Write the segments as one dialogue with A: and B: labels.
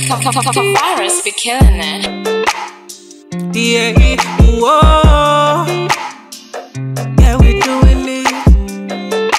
A: Virus be killing it.
B: Yeah, whoa. Yeah, we doing it.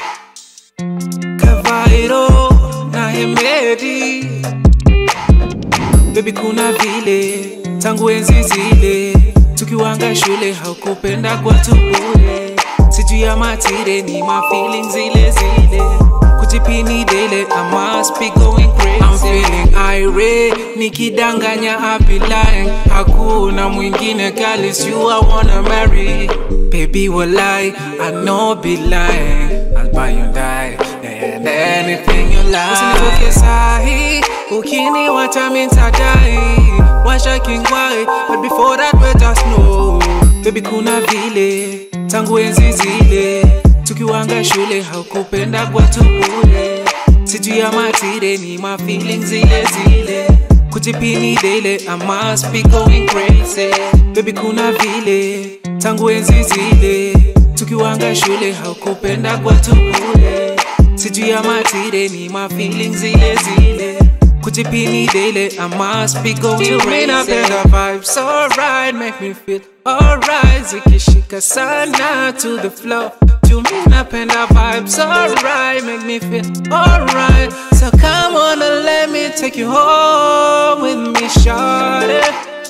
B: Kavairo na Hemedi. Baby, kuna vile tangu enzi zile tukiwanga shule haukupenda kwa tubule, sijui ya matire ni my feelings zile zile kujipini dele I must be going crazy I'm feeling irate nikidanganya I be lying hakuna mwingine girl is you I wanna marry baby walai I know be lying I'll buy you die and anything you like usinitoke sahi ukiniwacha mimi nitadai washa kingwai but before that let us know baby kuna vile tangu enzi zile tukiwanga shule haukupenda kwa tubule sijui ya matire ni my feelings zile zile kujipini dele I must be going crazy baby kuna vile tangu enzi zile tukiwanga shule haukupenda kwa tubule sijui ya matire ni my feelings zile zile kujipini dele I must be going crazy napenda vibes alright make me feel alright zikishika sana to the floor to me napenda vibes alright make me feel alright so come on and let me take you home with me shawty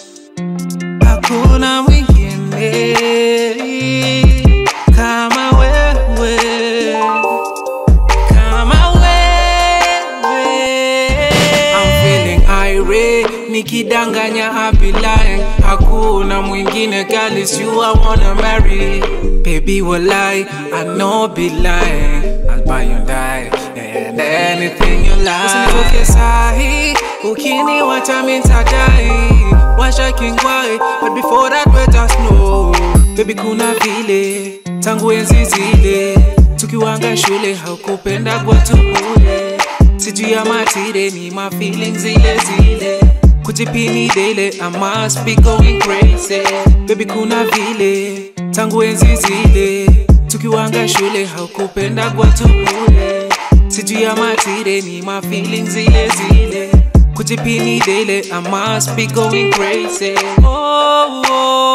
B: hakuna mwingine kama wewe kama wewe I'm feeling irate nikidanganya I be lying hakuna mwingine girl is you I wanna marry baby walai I know be lying I'll buy you die and anything you like usinitoke sahi ukiniwacha mimi nitadai washa kingwai but before that let us know baby kuna vile tangu enzi zile tukiwanga shule haukupenda kwa tubule sijui ya matire ni my feelings zile zile kujipini dele I must be going crazy baby kuna vile tangu enzi zile tukiwanga shule haukupenda kwa tubule sijui ya matire ni my feelings zile zile kujipini dele I must be going crazy oh, oh.